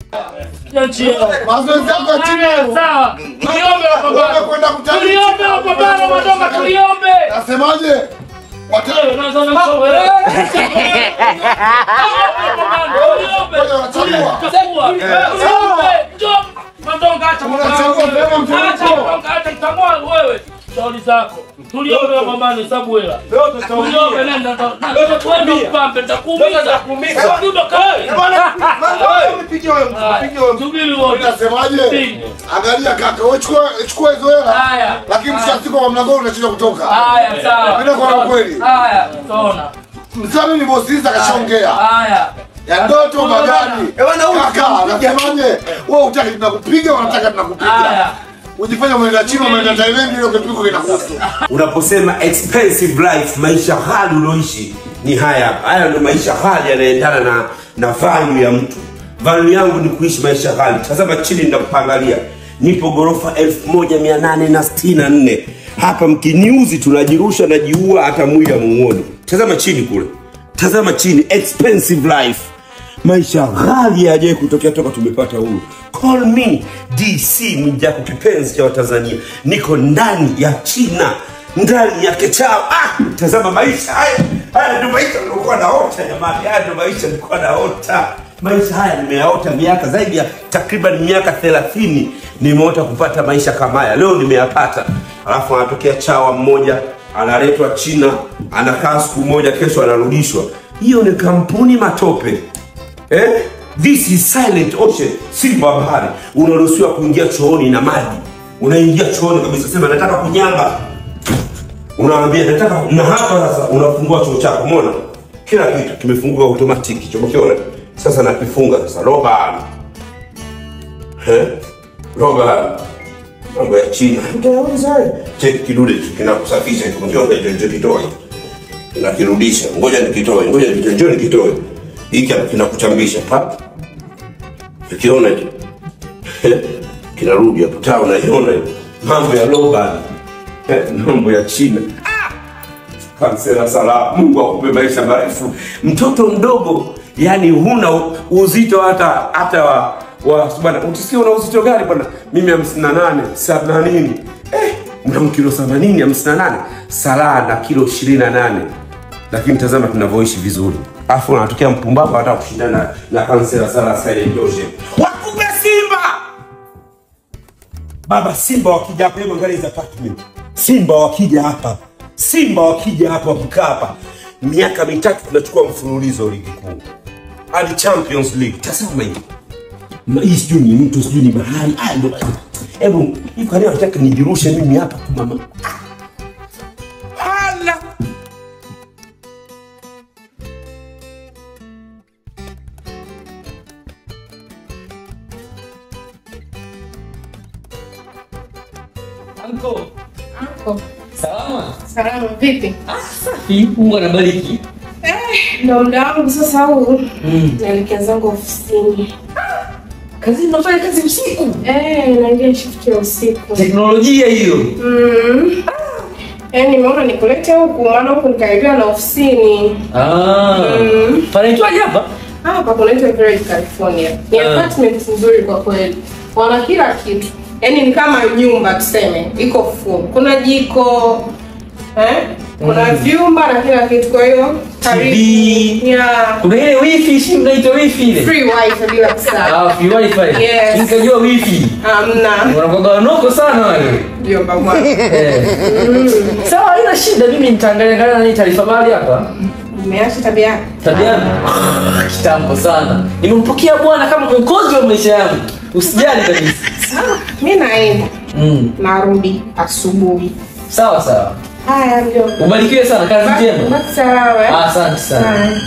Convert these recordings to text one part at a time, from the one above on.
Mazoezi yako ya chini hayo. Sawa. Tuliombe Wewe mapambano. kwenda kutalii. Tuliombe mapambano madogo tuliombe. Nasemaje? Wata- Wewe unaanza na show wewe. Tuliombe. Wanachagua. Tuliombe. Njoo. Mandonga acha Unachagua mapambano. vyema mchezo. Acha Mandonga acha mtangua wewe. Shauri zako. Tuliombe mapambano hesabu hela. Tuliombe nenda ndo. Wewe mpambe nitakuumiza. Ndio kai. Subiri wote. Nasemaje? Angalia kaka, wewe chukua chukua hizo hela. Haya. Lakini mshafika kwa mlango unacheza kutoka. Haya sawa. Mimi nakuwa na kweli. Haya, tona. Msami ni bosi hizi akashaongea. Haya. Ya ndoto magani. Kaka, nasemaje? Wewe utaki tunakupiga, unataka tunakupiga. Haya. Ujifanya umeenda chini, umeenda Thailand ile kipigo kinakuhusu. Unaposema expensive life, maisha ghali ulioishi ni haya. Haya ndio maisha ghali yanaendana na na value ya mtu. Value yangu ni kuishi maisha ghali. Tazama chini ninakupangalia. Nipo ghorofa 1864. Hapa mkiniuzi tunajirusha najiua hata mwili amuoni. Tazama chini kule. Tazama chini expensive life. Maisha ghali yajaye kutokea toka tumepata uhuru. Call me DC Mwijaku, kipenzi cha Watanzania. Niko ndani ya China, ndani ya Kechao. Ah, tazama maisha haya, haya ndio maisha nilikuwa naota jamani, haya ndio maisha nilikuwa naota. Maisha haya nimeyaota miaka zaidi ya takriban miaka thelathini nimeota kupata maisha kama haya. Leo nimeyapata, alafu anatokea chawa mmoja analetwa China, anakaa siku moja, kesho anarudishwa. Hiyo ni kampuni matope. Eh? This is silent ocean, simba wa bahari. Unaruhusiwa kuingia chooni na maji. Unaingia chooni kabisa, sema nataka kunyamba. Unaambia nataka na hapa sasa unafungua choo chako, umeona? Kila kitu kimefunguka automatic, choo kiona. Sasa nakifunga sasa roba. Eh? Roba. Mambo ya China. Utaweza. Cheki kidude tu kinakusafisha hicho, njoo ndio ndio kitoe. Nakirudisha. Ngoja nikitoe, ngoja nikitoe, njoo nikitoe hiki hapa kinakuchambisha pa ukiona hicho kinarudi hapo taa unaiona hiyo mambo ya loban mambo ya china Ah! kansela sala mungu akupe maisha marefu mtoto mdogo yani huna u- uzito hata hata wa wa bwana utisikia una uzito gani bwana mimi hamsini na nane themanini eh, mna kilo themanini hamsini na nane salaa na kilo ishirini na nane lakini tazama tunavyoishi vizuri alafu anatokea mpumbavu hata kushindana na, na kansela sala silent ocean wakupe simba baba simba wakija hapa hebu angalia hizi apartment simba wakija hapa simba wakija hapa wakikaa hapa miaka mitatu tunachukua mfululizo ligi kuu hadi champions league tazama hivi Ma- hii sijui ni mtu sijui ni bahari Haya ndo hebu hivi kania nataka nijirushe mimi hapa tu mama hala Anko, Anko, salama? salama vipi? Safi, Mungu anabariki. Ndo muda wangu sasa huu. Naelekea zangu ofisini. Kazi unafanya kazi usiku. Eh, naingia shift ya usiku. Teknolojia hiyo. Mm. Eh, nimeona nikulete huku maana huku nikaribia na ofisini. Ah. Mm. Panaitwaje hapa? Hapa kunaitwa Great California. Ni Ah. apartment nzuri kwa kweli. Wana kila kitu. Yaani ni kama nyumba tuseme, iko full. Kuna jiko, eh? Kuna Mm. vyumba na kila kitu kwa hiyo TV. Yeah. Kuna ile wifi, si mnaitwa wifi ile? Free wifi bila kusahau. Ah, free wifi. Yes. Nikajua wifi. Hamna. Wanakuwa wanoko sana wale. Ndio baba. Eh. Sawa, haina shida. Mimi nitaangalia angalia nani taarifa habari hapa. Umeacha tabia yako? Tabiana. Ah, kitambo sana. Nimempokea bwana kama mwokozi wa maisha yangu. Usijali kabisa. Mi naenda. Mm. Narudi asubuhi. Sawa sawa. Haya ndio. Ubarikiwe sana, kazi njema. Basi salama. eh? Ah, Asante sana. Haya.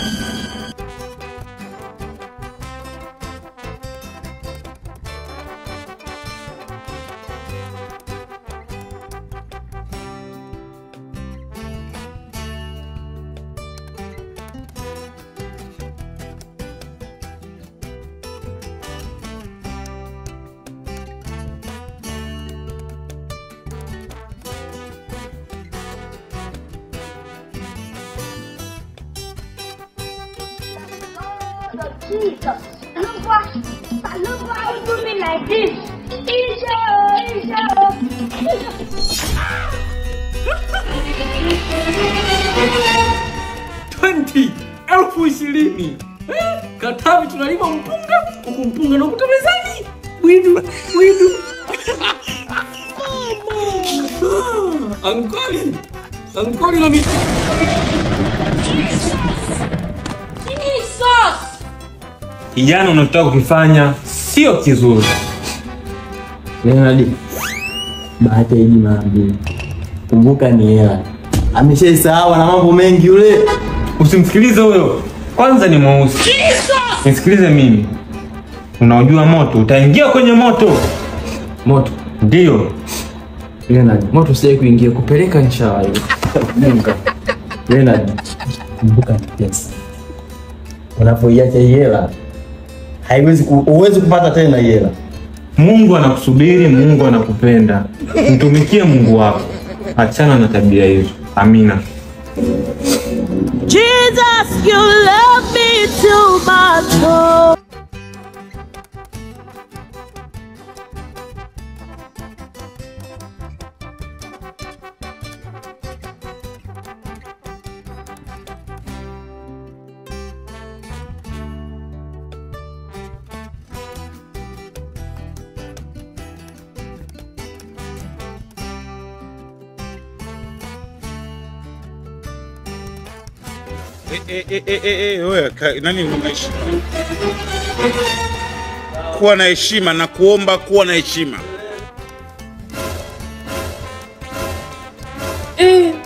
Jesus. I love what? I love 20 elfu ishirini Eh, Katavi tunalima mpunga huku mpunga nakuta mezani widu widu Ah, ankoli ankoli na miti kijana unataka kukifanya sio kizuri Leonard, bahati haiji mara mbili. Kumbuka ni hela. Ameshaisahau na mambo mengi yule. usimsikilize huyo kwanza ni mweusi nisikilize mimi unaojua moto utaingia kwenye moto Moto. ndiyo Leonard, moto sijai kuingia kupeleka inshallah. Kumbuka. Leonard, kumbuka ni pesa. Unapoiacha hii hela haiwezi ku, huwezi kupata tena hii hela. mungu anakusubiri mungu anakupenda mtumikie mungu wako achana na tabia hizo amina Jesus, you love me too much. Oh. Eh, eh, eh, eh, eh, wewe, ka- nani unaishi? Kuwa na heshima na kuomba kuwa na heshima. Eh,